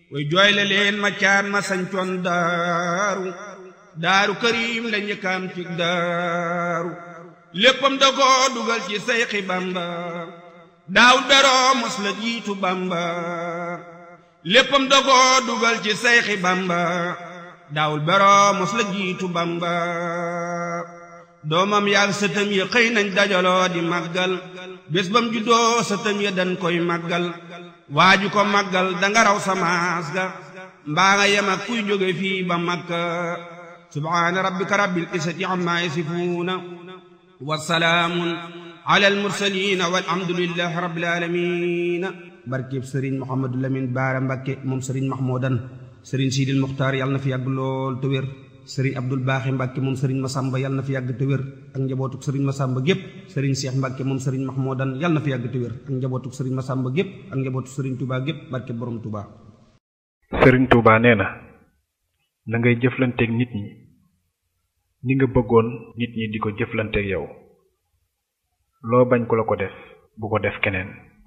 way jooyle leen ma caan ma sañcoon daaru daaru karim la njëkkaam ci daaru léppam da ko dugal ci sayxi bamba daawul beroo mos la jiitu bamba léppam da ko dugal ci sayxi bamba daawul beroo mos la jiitu bamba doomam yaag sëtam ya xëy nañ dajaloo di màggal bés bam juddoo sëtam ya dañ koy màggal waaju ko màggal danga raw samaas ga mbaa nga yem ak kuy jóge fii ba makka subhaana rabbika rabbil izzati amma yasifuuna wa salaamun ala al mursaliina walhamdulillahi rabbil aalamiin barkeb sëriñ Mouhamadou Lamine Baara Mbakke moom sëriñ Mahmoudan sëriñ Sidil Muxtaar yàlla na fi yàgg lool te wér sëriñ Abdul Baaxi Mbàkke moom sëriñ Masamba yàlla na fi yàgg te wér ak njabootuk sëriñ Masamba gépp sëriñ Seex Mbàkke moom sëriñ Mahmoudan yàlla na fi yàgg te wér ak njabootuk sëriñ Masamba gépp ak njabootuk sëriñ Touba gépp barke borom Touba. sëriñ Touba nee na na ngay jëflanteeg nit ñi ni nga bëggoon nit ñi di ko jëflanteeg yow loo bañ ku la ko def bu ko def keneen